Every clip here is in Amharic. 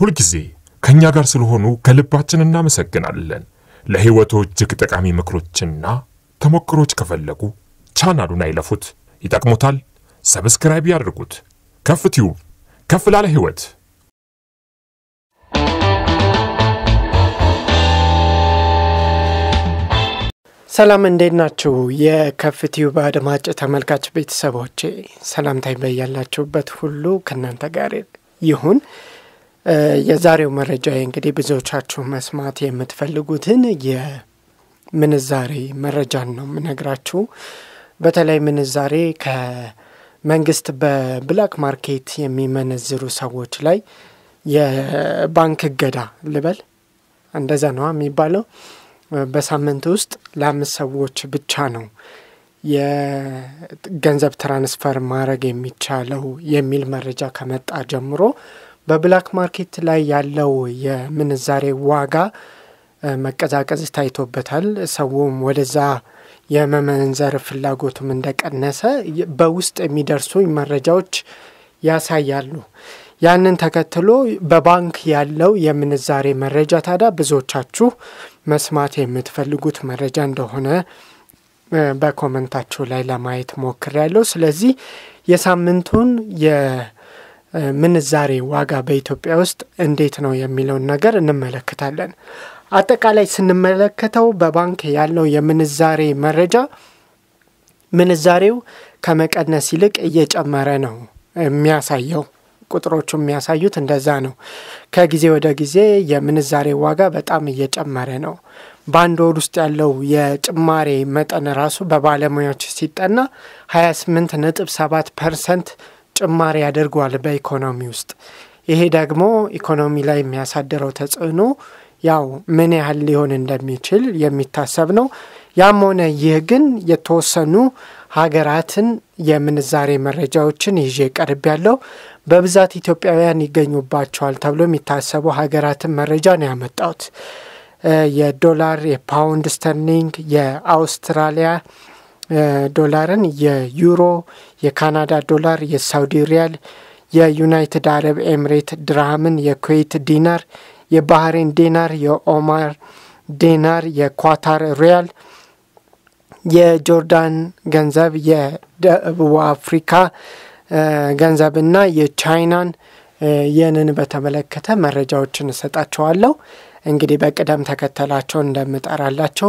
ሁልጊዜ ከእኛ ጋር ስለሆኑ ከልባችን እናመሰግናለን። ለሕይወቶ እጅግ ጠቃሚ ምክሮችና ተሞክሮች ከፈለጉ ቻናሉን አይለፉት፣ ይጠቅሙታል። ሰብስክራይብ ያድርጉት። ከፍ ቲዩብ ከፍ ላለ ሕይወት ሰላም እንዴት ናችሁ? የከፍቲዩብ አድማጭ ተመልካች ቤተሰቦቼ ሰላምታይ በያላችሁበት ሁሉ ከእናንተ ጋር ይሁን። የዛሬው መረጃ እንግዲህ ብዙዎቻችሁ መስማት የምትፈልጉትን የምንዛሬ መረጃን ነው የምነግራችሁ። በተለይ ምንዛሬ ከመንግስት በብላክ ማርኬት የሚመነዝሩ ሰዎች ላይ የባንክ እገዳ ልበል እንደዛ ነዋ የሚባለው በሳምንት ውስጥ ለአምስት ሰዎች ብቻ ነው የገንዘብ ትራንስፈር ማድረግ የሚቻለው የሚል መረጃ ከመጣ ጀምሮ በብላክ ማርኬት ላይ ያለው የምንዛሬ ዋጋ መቀዛቀዝ ታይቶበታል። ሰውም ወደዛ የመመንዘር ፍላጎቱም እንደቀነሰ በውስጥ የሚደርሱ መረጃዎች ያሳያሉ። ያንን ተከትሎ በባንክ ያለው የምንዛሬ መረጃ ታዲያ ብዙዎቻችሁ መስማት የምትፈልጉት መረጃ እንደሆነ በኮመንታችሁ ላይ ለማየት ሞክሬያለሁ። ስለዚህ የሳምንቱን የምንዛሬ ዋጋ በኢትዮጵያ ውስጥ እንዴት ነው የሚለውን ነገር እንመለከታለን። አጠቃላይ ስንመለከተው በባንክ ያለው የምንዛሬ መረጃ ምንዛሬው ከመቀነስ ይልቅ እየጨመረ ነው የሚያሳየው። ቁጥሮቹ የሚያሳዩት እንደዛ ነው። ከጊዜ ወደ ጊዜ የምንዛሬ ዋጋ በጣም እየጨመረ ነው። በአንድ ወር ውስጥ ያለው የጭማሬ መጠን ራሱ በባለሙያዎች ሲጠና 28 ነጥብ 7 ፐርሰንት ጭማሪ ያደርጓል በኢኮኖሚ ውስጥ። ይሄ ደግሞ ኢኮኖሚ ላይ የሚያሳድረው ተጽዕኖ ያው ምን ያህል ሊሆን እንደሚችል የሚታሰብ ነው። ያም ሆነ ይህ ግን የተወሰኑ ሀገራትን የምንዛሬ መረጃዎችን ይዤ ቀርብ ያለው በብዛት ኢትዮጵያውያን ይገኙባቸዋል ተብሎ የሚታሰቡ ሀገራትን መረጃ ነው ያመጣሁት። የዶላር፣ የፓውንድ ስተርሊንግ፣ የአውስትራሊያ ዶላርን፣ የዩሮ፣ የካናዳ ዶላር፣ የሳውዲ ሪያል፣ የዩናይትድ አረብ ኤምሬት ድርሃምን፣ የኩዌት ዲናር፣ የባህሬን ዲናር፣ የኦማር ዲናር፣ የኳታር ሪያል የጆርዳን ገንዘብ የደቡብ አፍሪካ ገንዘብና የቻይናን የንን በተመለከተ መረጃዎችን እሰጣቸዋለሁ። እንግዲህ በቅደም ተከተላቸው እንደምጠራላቸው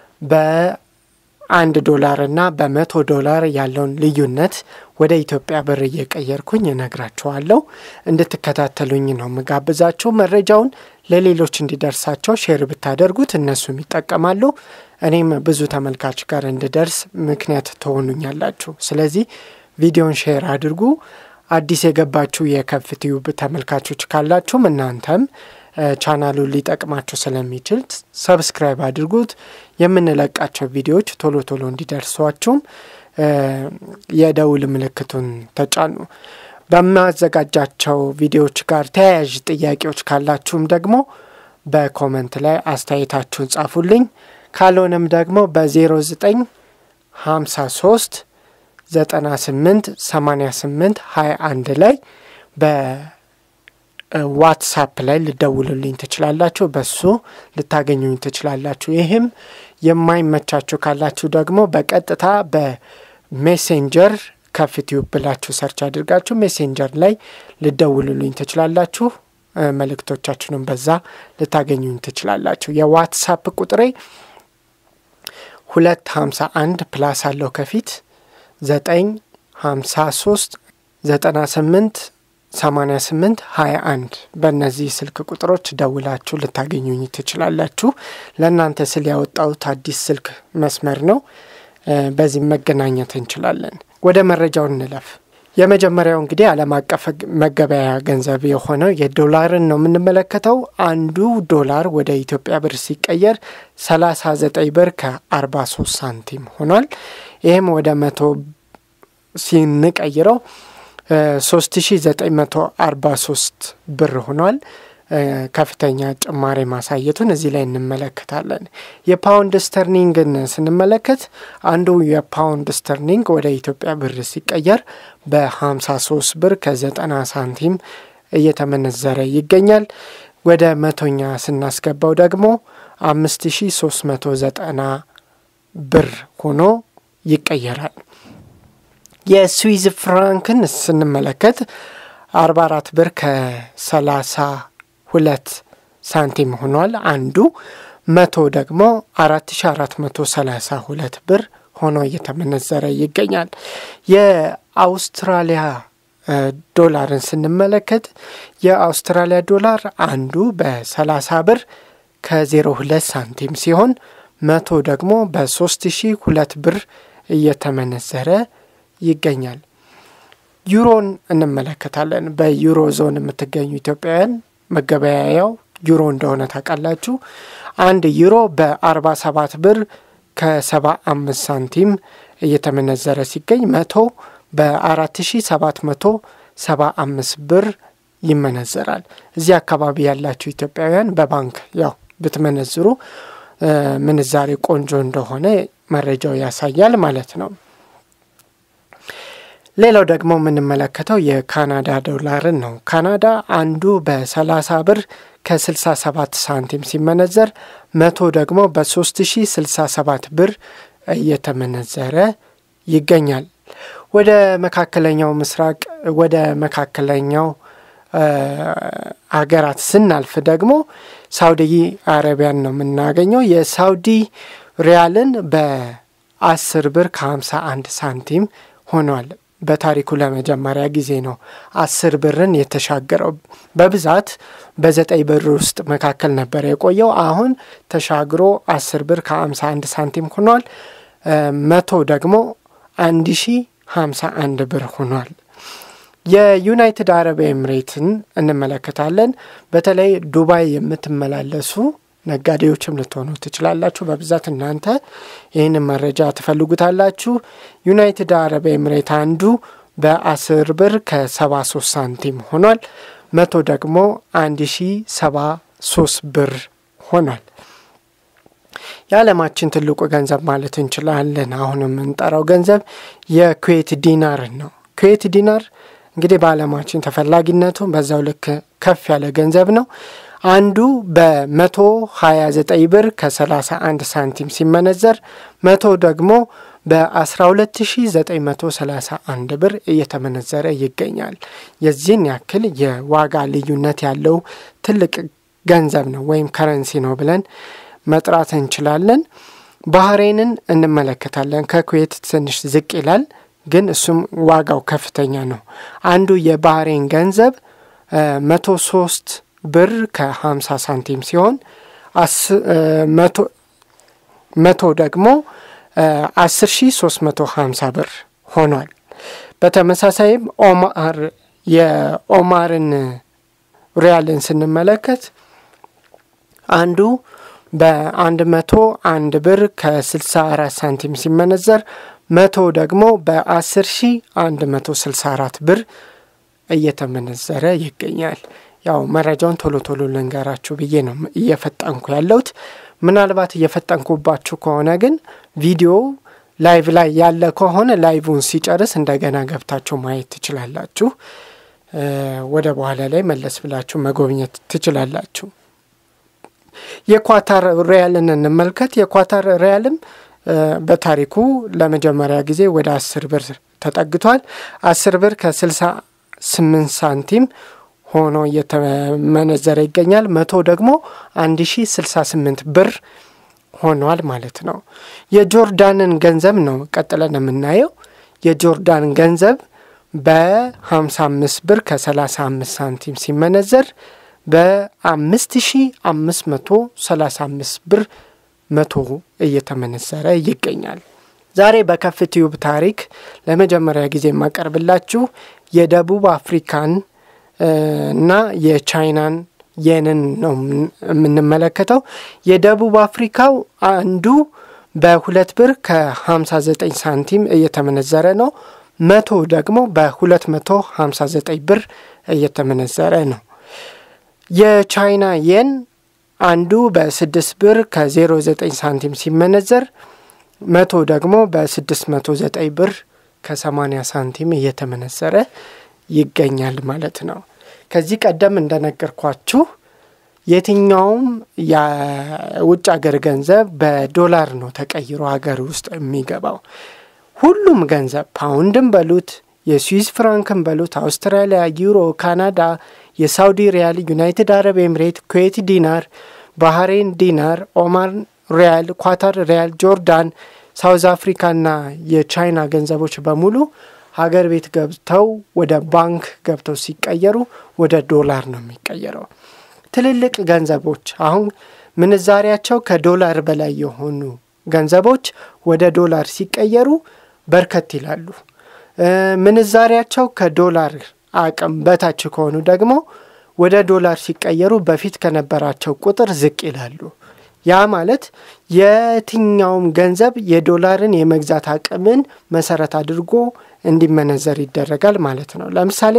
በአንድ ዶላርና በመቶ ዶላር ያለውን ልዩነት ወደ ኢትዮጵያ ብር እየቀየርኩኝ እነግራቸዋለሁ። እንድትከታተሉኝ ነው ምጋብዛቸው። መረጃውን ለሌሎች እንዲደርሳቸው ሼር ብታደርጉት እነሱም ይጠቀማሉ። እኔም ብዙ ተመልካች ጋር እንድደርስ ምክንያት ትሆኑኛላችሁ። ስለዚህ ቪዲዮን ሼር አድርጉ። አዲስ የገባችሁ የከፍትዩብ ተመልካቾች ካላችሁም እናንተም ቻናሉን ሊጠቅማችሁ ስለሚችል ሰብስክራይብ አድርጉት። የምንለቃቸው ቪዲዮዎች ቶሎ ቶሎ እንዲደርሷችሁም የደውል ምልክቱን ተጫኑ። በማዘጋጃቸው ቪዲዮዎች ጋር ተያያዥ ጥያቄዎች ካላችሁም ደግሞ በኮመንት ላይ አስተያየታችሁን ጻፉልኝ። ካልሆነም ደግሞ በ09 53 98 88 21 ላይ በዋትሳፕ ላይ ልደውሉልኝ ትችላላችሁ። በሱ ልታገኙኝ ትችላላችሁ። ይህም የማይመቻችሁ ካላችሁ ደግሞ በቀጥታ በሜሴንጀር ከፍትዩብ ብላችሁ ሰርች አድርጋችሁ ሜሴንጀር ላይ ልደውሉልኝ ትችላላችሁ። መልእክቶቻችሁንም በዛ ልታገኙኝ ትችላላችሁ። የዋትሳፕ ቁጥሬ ሁለት ሀምሳ አንድ ፕላስ አለው ከፊት ዘጠኝ ሀምሳ ሶስት ዘጠና ስምንት ሰማኒያ ስምንት ሀያ አንድ በእነዚህ ስልክ ቁጥሮች ደውላችሁ ልታገኙኝ ትችላላችሁ። ለእናንተ ስል ያወጣሁት አዲስ ስልክ መስመር ነው። በዚህ መገናኘት እንችላለን። ወደ መረጃው እንለፍ። የመጀመሪያው እንግዲህ ዓለም አቀፍ መገበያያ ገንዘብ የሆነው የዶላርን ነው የምንመለከተው። አንዱ ዶላር ወደ ኢትዮጵያ ብር ሲቀየር 39 ብር ከ43 ሳንቲም ሆኗል። ይህም ወደ መቶ ሲንቀይረው 3943 ብር ሆኗል። ከፍተኛ ጭማሪ ማሳየቱን እዚህ ላይ እንመለከታለን። የፓውንድ ስተርሊንግን ስንመለከት አንዱ የፓውንድ ስተርሊንግ ወደ ኢትዮጵያ ብር ሲቀየር በ53 ብር ከ90 ሳንቲም እየተመነዘረ ይገኛል። ወደ መቶኛ ስናስገባው ደግሞ 5390 ብር ሆኖ ይቀየራል። የስዊዝ ፍራንክን ስንመለከት 44 ብር ከ32 ሳንቲም ሆኗል አንዱ። መቶ ደግሞ 4432 ብር ሆኖ እየተመነዘረ ይገኛል። የአውስትራሊያ ዶላርን ስንመለከት የአውስትራሊያ ዶላር አንዱ በ30 ብር ከ02 ሳንቲም ሲሆን መቶ ደግሞ በ3002 ብር እየተመነዘረ ይገኛል። ዩሮን እንመለከታለን። በዩሮ ዞን የምትገኙ ኢትዮጵያውያን መገበያያው ዩሮ እንደሆነ ታውቃላችሁ። አንድ ዩሮ በ47 ብር ከ75 ሳንቲም እየተመነዘረ ሲገኝ መቶ በ4775 ብር ይመነዘራል። እዚህ አካባቢ ያላችሁ ኢትዮጵያውያን በባንክ ያው ብትመነዝሩ ምንዛሬ ቆንጆ እንደሆነ መረጃው ያሳያል ማለት ነው። ሌላው ደግሞ የምንመለከተው የካናዳ ዶላርን ነው። ካናዳ አንዱ በ30 ብር ከ67 ሳንቲም ሲመነዘር መቶ ደግሞ በ3067 ብር እየተመነዘረ ይገኛል። ወደ መካከለኛው ምስራቅ ወደ መካከለኛው አገራት ስናልፍ ደግሞ ሳውዲ አረቢያን ነው የምናገኘው። የሳውዲ ሪያልን በ10 ብር ከ51 ሳንቲም ሆኗል። በታሪኩ ለመጀመሪያ ጊዜ ነው አስር ብርን የተሻገረው። በብዛት በዘጠኝ ብር ውስጥ መካከል ነበር የቆየው። አሁን ተሻግሮ አስር ብር ከሀምሳ አንድ ሳንቲም ሆኗል። መቶ ደግሞ አንድ ሺ ሀምሳ አንድ ብር ሆኗል። የዩናይትድ አረብ ኤምሬትን እንመለከታለን። በተለይ ዱባይ የምትመላለሱ ነጋዴዎችም ልትሆኑ ትችላላችሁ። በብዛት እናንተ ይህንን መረጃ ትፈልጉታላችሁ። ዩናይትድ አረብ ኤምሬት አንዱ በአስር ብር ከሰባ ሶስት ሳንቲም ሆኗል። መቶ ደግሞ አንድ ሺ ሰባ ሶስት ብር ሆኗል። የዓለማችን ትልቁ ገንዘብ ማለት እንችላለን አሁን የምንጠራው ገንዘብ የኩዌት ዲናርን ነው። ኩዌት ዲናር እንግዲህ በዓለማችን ተፈላጊነቱ በዛው ልክ ከፍ ያለ ገንዘብ ነው። አንዱ በመቶ 29 ብር ከ31 ሳንቲም ሲመነዘር መቶ ደግሞ በ12931 ብር እየተመነዘረ ይገኛል። የዚህን ያክል የዋጋ ልዩነት ያለው ትልቅ ገንዘብ ነው ወይም ከረንሲ ነው ብለን መጥራት እንችላለን። ባህሬንን እንመለከታለን። ከኩዌት ትንሽ ዝቅ ይላል፣ ግን እሱም ዋጋው ከፍተኛ ነው። አንዱ የባህሬን ገንዘብ መቶ ሶስት ብር ከ50 ሳንቲም ሲሆን መቶ ደግሞ 10350 ብር ሆኗል። በተመሳሳይም ኦማር የኦማርን ሪያልን ስንመለከት አንዱ በአንድ መቶ አንድ ብር ከ64 ሳንቲም ሲመነዘር መቶ ደግሞ በ10 ሺ 164 ብር እየተመነዘረ ይገኛል። ያው መረጃውን ቶሎ ቶሎ ልንገራችሁ ብዬ ነው እየፈጠንኩ ያለሁት። ምናልባት እየፈጠንኩባችሁ ከሆነ ግን ቪዲዮ ላይቭ ላይ ያለ ከሆነ ላይቭን ሲጨርስ እንደገና ገብታችሁ ማየት ትችላላችሁ። ወደ በኋላ ላይ መለስ ብላችሁ መጎብኘት ትችላላችሁ። የኳታር ሪያልን እንመልከት። የኳታር ሪያልም በታሪኩ ለመጀመሪያ ጊዜ ወደ አስር ብር ተጠግቷል። አስር ብር ከስልሳ ስምንት ሳንቲም ሆኖ እየተመነዘረ ይገኛል። መቶ ደግሞ አንድ ሺ ስልሳ ስምንት ብር ሆኗል ማለት ነው። የጆርዳንን ገንዘብ ነው ቀጥለን የምናየው። የጆርዳን ገንዘብ በ55 ብር ከ35 ሳንቲም ሲመነዘር በ5535 ብር መቶ እየተመነዘረ ይገኛል። ዛሬ በከፍትዩብ ታሪክ ለመጀመሪያ ጊዜ የማቀርብላችሁ የደቡብ አፍሪካን እና የቻይናን የንን ነው የምንመለከተው። የደቡብ አፍሪካው አንዱ በሁለት ብር ከ59 ሳንቲም እየተመነዘረ ነው። መቶ ደግሞ በ259 ብር እየተመነዘረ ነው። የቻይና የን አንዱ በስድስት ብር ከ09 ሳንቲም ሲመነዘር መቶ ደግሞ በ609 ብር ከ80 ሳንቲም እየተመነዘረ ይገኛል ማለት ነው። ከዚህ ቀደም እንደነገርኳችሁ የትኛውም የውጭ ሀገር ገንዘብ በዶላር ነው ተቀይሮ ሀገር ውስጥ የሚገባው። ሁሉም ገንዘብ ፓውንድን በሉት የስዊስ ፍራንክን በሉት አውስትራሊያ፣ ዩሮ፣ ካናዳ፣ የሳውዲ ሪያል፣ ዩናይትድ አረብ ኤምሬት፣ ኩዌት ዲናር፣ ባህሬን ዲናር፣ ኦማን ሪያል፣ ኳታር ሪያል፣ ጆርዳን፣ ሳውዝ አፍሪካና የቻይና ገንዘቦች በሙሉ ሀገር ቤት ገብተው ወደ ባንክ ገብተው ሲቀየሩ ወደ ዶላር ነው የሚቀየረው። ትልልቅ ገንዘቦች አሁን ምንዛሪያቸው ከዶላር በላይ የሆኑ ገንዘቦች ወደ ዶላር ሲቀየሩ በርከት ይላሉ። ምንዛሪያቸው ከዶላር አቅም በታች ከሆኑ ደግሞ ወደ ዶላር ሲቀየሩ በፊት ከነበራቸው ቁጥር ዝቅ ይላሉ። ያ ማለት የትኛውም ገንዘብ የዶላርን የመግዛት አቅምን መሰረት አድርጎ እንዲመነዘር ይደረጋል ማለት ነው። ለምሳሌ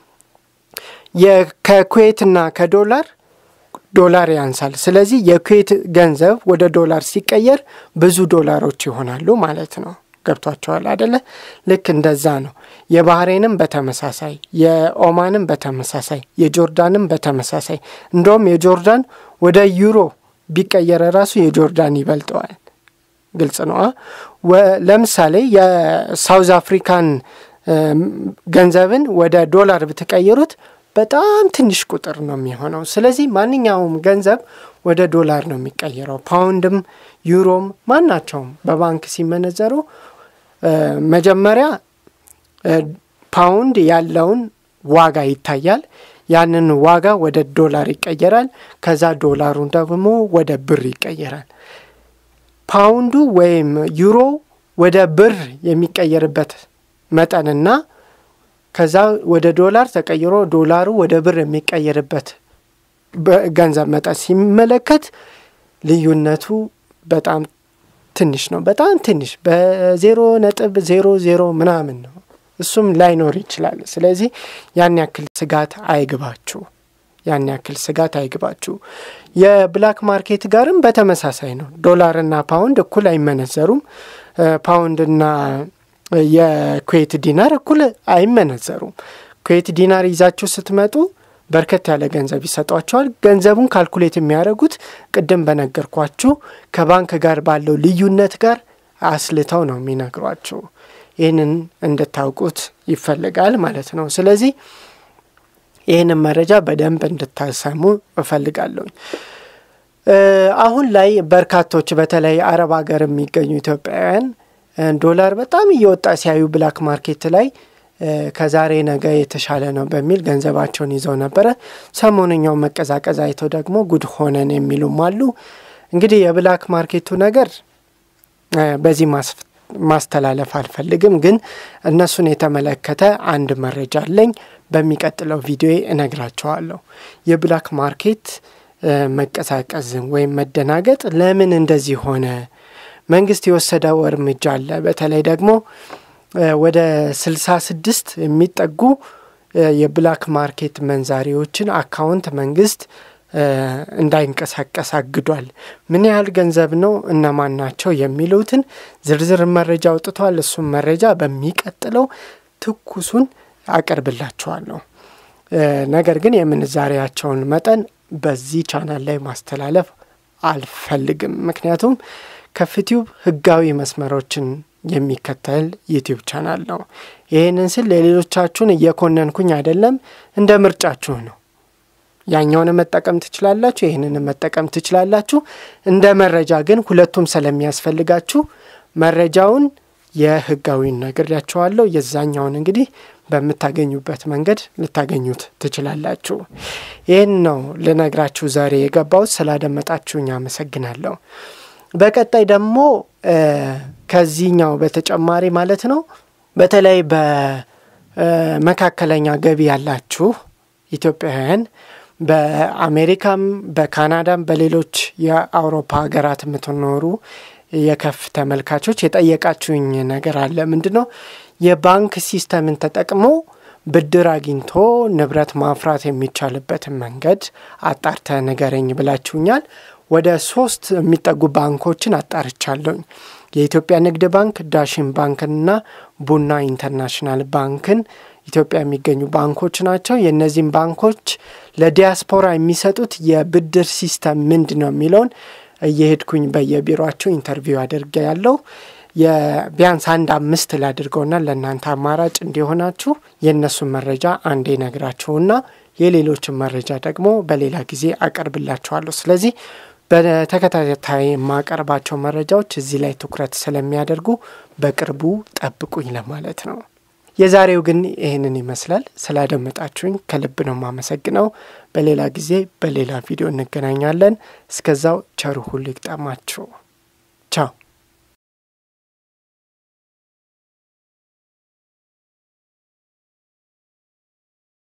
ከኩዌትና ከዶላር ዶላር ያንሳል። ስለዚህ የኩዌት ገንዘብ ወደ ዶላር ሲቀየር ብዙ ዶላሮች ይሆናሉ ማለት ነው። ገብቷቸዋል አደለ? ልክ እንደዛ ነው። የባህሬንም በተመሳሳይ የኦማንም በተመሳሳይ የጆርዳንም በተመሳሳይ እንደውም የጆርዳን ወደ ዩሮ ቢቀየረ ራሱ የጆርዳን ይበልጠዋል። ግልጽ ነው። ለምሳሌ የሳውዝ አፍሪካን ገንዘብን ወደ ዶላር ብትቀይሩት በጣም ትንሽ ቁጥር ነው የሚሆነው። ስለዚህ ማንኛውም ገንዘብ ወደ ዶላር ነው የሚቀየረው። ፓውንድም፣ ዩሮም ማናቸውም በባንክ ሲመነዘሩ መጀመሪያ ፓውንድ ያለውን ዋጋ ይታያል። ያንን ዋጋ ወደ ዶላር ይቀየራል። ከዛ ዶላሩን ደግሞ ወደ ብር ይቀየራል። ፓውንዱ ወይም ዩሮ ወደ ብር የሚቀየርበት መጠንና ከዛ ወደ ዶላር ተቀይሮ ዶላሩ ወደ ብር የሚቀየርበት ገንዘብ መጠን ሲመለከት ልዩነቱ በጣም ትንሽ ነው። በጣም ትንሽ በዜሮ ነጥብ ዜሮ ዜሮ ምናምን ነው። እሱም ላይኖር ይችላል። ስለዚህ ያን ያክል ስጋት አይግባችሁ። ያን ያክል ስጋት አይግባችሁ። የብላክ ማርኬት ጋርም በተመሳሳይ ነው። ዶላርና ፓውንድ እኩል አይመነዘሩም። ፓውንድና የኩዌት ዲናር እኩል አይመነዘሩም። ኩዌት ዲናር ይዛችሁ ስትመጡ በርከት ያለ ገንዘብ ይሰጧቸዋል። ገንዘቡን ካልኩሌት የሚያደርጉት ቅድም በነገርኳችሁ ከባንክ ጋር ባለው ልዩነት ጋር አስልተው ነው የሚነግሯችሁ። ይህንን እንድታውቁት ይፈልጋል ማለት ነው። ስለዚህ ይህንን መረጃ በደንብ እንድታሰሙ እፈልጋለሁኝ። አሁን ላይ በርካቶች በተለይ አረብ ሀገር የሚገኙ ኢትዮጵያውያን ዶላር በጣም እየወጣ ሲያዩ ብላክ ማርኬት ላይ ከዛሬ ነገ የተሻለ ነው በሚል ገንዘባቸውን ይዘው ነበረ። ሰሞንኛው መቀዛቀዝ አይተው ደግሞ ጉድ ሆነን የሚሉም አሉ። እንግዲህ የብላክ ማርኬቱ ነገር በዚህ ማስተላለፍ አልፈልግም፣ ግን እነሱን የተመለከተ አንድ መረጃ አለኝ። በሚቀጥለው ቪዲዮ እነግራቸዋለሁ። የብላክ ማርኬት መቀዛቀዝ ወይም መደናገጥ ለምን እንደዚህ ሆነ? መንግስት የወሰደው እርምጃ አለ። በተለይ ደግሞ ወደ ስልሳ ስድስት የሚጠጉ የብላክ ማርኬት መንዛሪዎችን አካውንት መንግስት እንዳይንቀሳቀስ አግዷል። ምን ያህል ገንዘብ ነው፣ እነማን ናቸው የሚሉትን ዝርዝር መረጃ አውጥቷል። እሱም መረጃ በሚቀጥለው ትኩሱን አቀርብላችኋለሁ። ነገር ግን የምንዛሪያቸውን መጠን በዚህ ቻናል ላይ ማስተላለፍ አልፈልግም። ምክንያቱም ከፍቲዩብ ህጋዊ መስመሮችን የሚከተል ዩቲዩብ ቻናል ነው። ይህንን ስል ለሌሎቻችሁን እየኮነንኩኝ አይደለም፣ እንደ ምርጫችሁ ነው። ያኛውን መጠቀም ትችላላችሁ፣ ይህንን መጠቀም ትችላላችሁ። እንደ መረጃ ግን ሁለቱም ስለሚያስፈልጋችሁ መረጃውን የህጋዊን ነግሬያችኋለሁ። የዛኛውን እንግዲህ በምታገኙበት መንገድ ልታገኙት ትችላላችሁ። ይህን ነው ልነግራችሁ ዛሬ የገባሁት። ስላደመጣችሁኝ አመሰግናለሁ። በቀጣይ ደግሞ ከዚህኛው በተጨማሪ ማለት ነው በተለይ በመካከለኛ ገቢ ያላችሁ ኢትዮጵያውያን በአሜሪካም በካናዳም በሌሎች የአውሮፓ ሀገራት የምትኖሩ የከፍ ተመልካቾች የጠየቃችሁኝ ነገር አለ። ምንድን ነው የባንክ ሲስተምን ተጠቅሞ ብድር አግኝቶ ንብረት ማፍራት የሚቻልበትን መንገድ አጣርተ ንገረኝ ብላችሁኛል። ወደ ሶስት የሚጠጉ ባንኮችን አጣርቻለሁኝ። የኢትዮጵያ ንግድ ባንክ፣ ዳሽን ባንክንና ቡና ኢንተርናሽናል ባንክን ኢትዮጵያ የሚገኙ ባንኮች ናቸው። የእነዚህም ባንኮች ለዲያስፖራ የሚሰጡት የብድር ሲስተም ምንድን ነው የሚለውን እየሄድኩኝ በየቢሮቸው ኢንተርቪው አድርጌ ያለው ቢያንስ አንድ አምስት ላድርገውና ለእናንተ አማራጭ እንዲሆናችሁ የእነሱን መረጃ አንዴ ነግራችሁና የሌሎችን መረጃ ደግሞ በሌላ ጊዜ አቀርብላችኋለሁ። ስለዚህ በተከታታይ የማቀርባቸው መረጃዎች እዚህ ላይ ትኩረት ስለሚያደርጉ በቅርቡ ጠብቁኝ ለማለት ነው። የዛሬው ግን ይህንን ይመስላል። ስላደመጣችሁኝ ከልብ ነው የማመሰግነው። በሌላ ጊዜ በሌላ ቪዲዮ እንገናኛለን። እስከዛው ቸሩ ሁሉ ይግጠማችሁ።